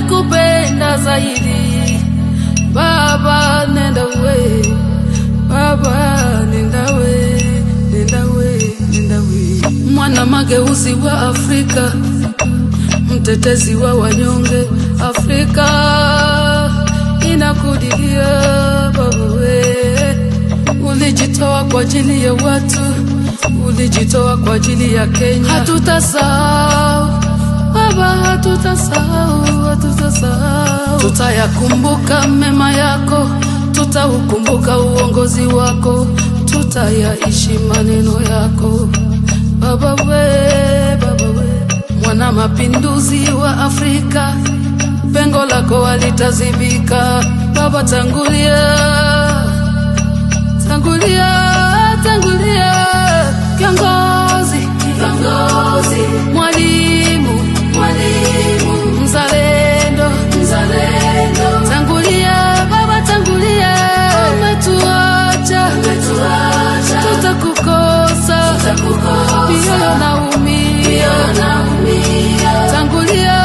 ninakupenda zaidi baba, nenda we baba, nenda we, nenda we, nenda we, mwana mageuzi wa Afrika, mtetezi wa wanyonge Afrika, inakudilia baba we, ulijitoa kwa ajili ya watu, ulijitoa kwa ajili ya Kenya, hatutasahau baba, hatutasahau, hatutasahau, tutayakumbuka mema yako, tutaukumbuka uongozi wako, tutayaishi maneno yako baba we, baba we, mwana mapinduzi wa Afrika, pengo lako halitazibika baba, tangulia, tangulia, tangulia, kiongozi, kiongozi, mwalimu, mwalimu, mzalendo, mzalendo, tangulia baba, tangulia, umetuacha, umetuacha, tutakukosa, tutakukosa, mioyo naumia, mioyo naumia, tangulia